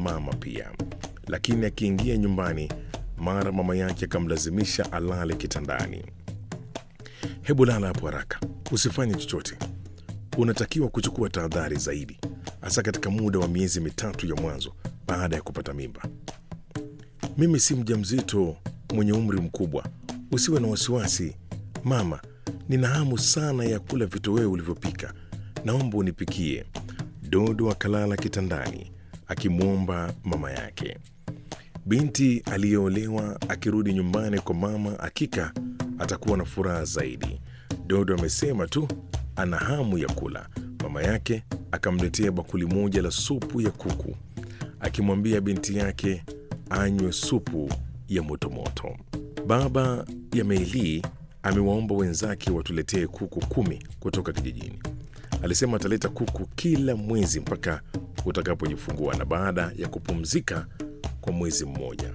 mama pia, lakini akiingia nyumbani, mara mama yake akamlazimisha alale kitandani. Hebu lala hapo haraka, usifanye chochote. Unatakiwa kuchukua tahadhari zaidi, hasa katika muda wa miezi mitatu ya mwanzo baada ya kupata mimba. Mimi si mjamzito mwenye umri mkubwa, usiwe na wasiwasi mama. Nina hamu sana ya kula vitoweo ulivyopika, naomba unipikie. Dodo akalala kitandani akimwomba mama yake. Binti aliyeolewa akirudi nyumbani kwa mama, hakika atakuwa na furaha zaidi. Dodo amesema tu ana hamu ya kula. Mama yake akamletea bakuli moja la supu ya kuku, akimwambia binti yake anywe supu ya motomoto. Baba ya Meili amewaomba wenzake watuletee kuku kumi kutoka kijijini. Alisema ataleta kuku kila mwezi mpaka utakapojifungua na baada ya kupumzika kwa mwezi mmoja.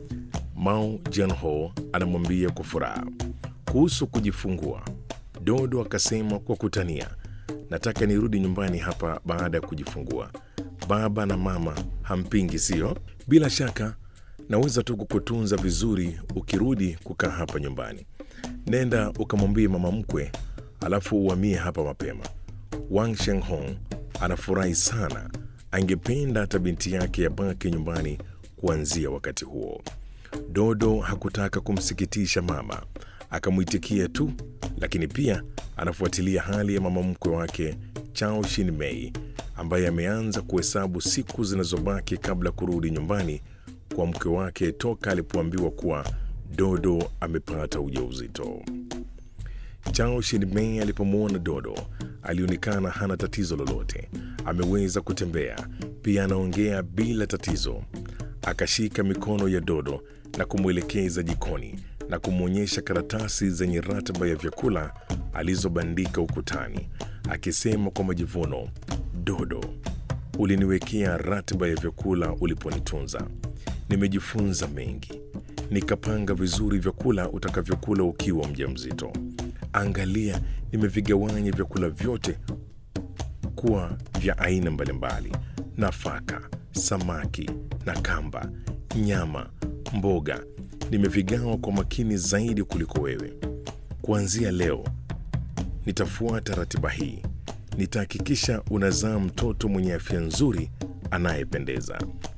Mao Jianho anamwambia kwa furaha kuhusu kujifungua. Dodo akasema kwa kutania, nataka nirudi nyumbani hapa baada ya kujifungua. Baba na mama hampingi, sio? Bila shaka naweza tu kukutunza vizuri ukirudi kukaa hapa nyumbani. Nenda ukamwambie mama mkwe, alafu uhamie hapa mapema. Wang Shenghong anafurahi sana, angependa hata binti yake yabaki nyumbani kuanzia wakati huo. Dodo hakutaka kumsikitisha mama, akamwitikia tu, lakini pia anafuatilia hali ya mama mkwe wake Chao Shin Mei ambaye ameanza kuhesabu siku zinazobaki kabla kurudi nyumbani kwa mke wake toka alipoambiwa kuwa Dodo amepata ujauzito. Chao Shin-mei alipomwona Dodo alionekana hana tatizo lolote, ameweza kutembea, pia anaongea bila tatizo. Akashika mikono ya Dodo na kumwelekeza jikoni na kumwonyesha karatasi zenye ratiba ya vyakula alizobandika ukutani, akisema kwa majivuno, Dodo, uliniwekea ratiba ya vyakula uliponitunza. Nimejifunza mengi, nikapanga vizuri vyakula utakavyokula ukiwa mjamzito. Angalia, nimevigawanya vyakula vyote kuwa vya aina mbalimbali: nafaka, samaki na kamba, nyama, mboga. Nimevigawa kwa makini zaidi kuliko wewe. Kuanzia leo nitafuata ratiba hii. Nitahakikisha unazaa mtoto mwenye afya nzuri anayependeza.